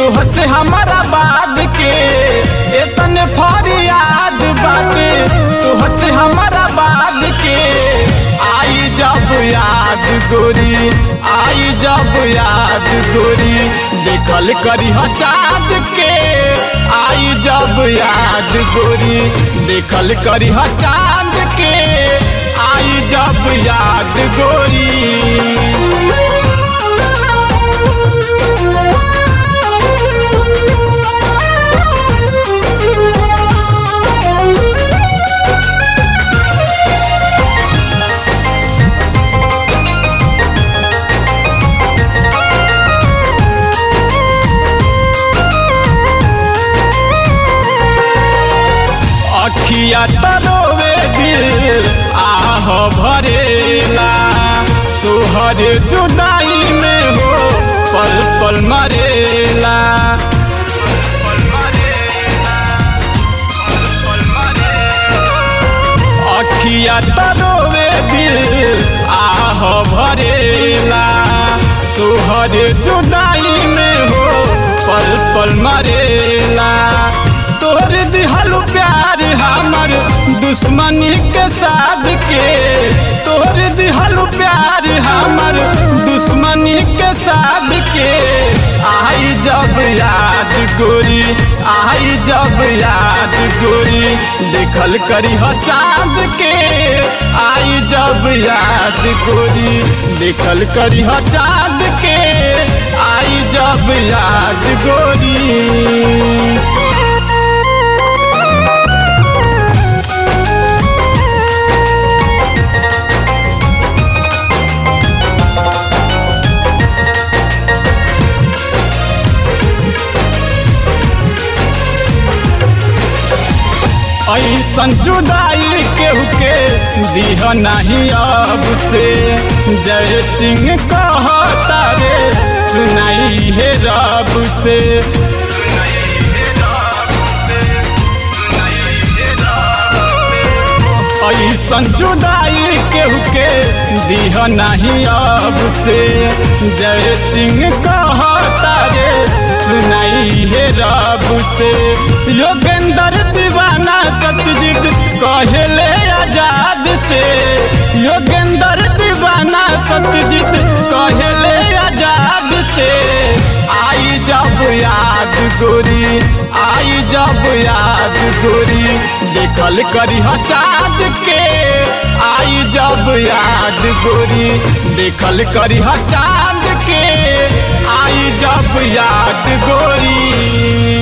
तुह से हमारा बाद के इतने फरियाद बाटे तुह से हमारा बाद के आई जब याद गोरी आई जब याद गोरी देखल करी चाँद के आई जब याद गोरी देखल करी चाँद के आई जब याद गोरी अखिया तरोवे दिल आह भरेला तोहर जुदाई में हो पल पल मरेला अखिया तरोवे दिल आह भरेला तोहर जुदाई में हो पल पल मरेला तोहर दिहल प्यार हमर दुश्मनी के साथ के तोहर दिहल प्यार हमर दुश्मनी के साथ के आई जब याद गोरी आई जब याद गोरी देखल करी हो चाँद के आई जब याद गोरी देखल करी हो चाँद के आई जब याद गोरी ऐसन जुदाई केहू के दिह नहीं अब से जय सिंह कहता रे सुनाई है रब से ऐसन जुदाई केहू के दिह नहीं अब से जय सिंह कहता रे सुनाई है रब से योगेंद्र दीवाना सत्यजीत कहले आजाद से योगेंद्र दीवाना सत्यजीत कहले आजाद से आई जब याद गोरी आई जब याद गोरी देखल करी चाँद के आई जब याद गोरी देखल करी चाँद के आई जब याद गोरी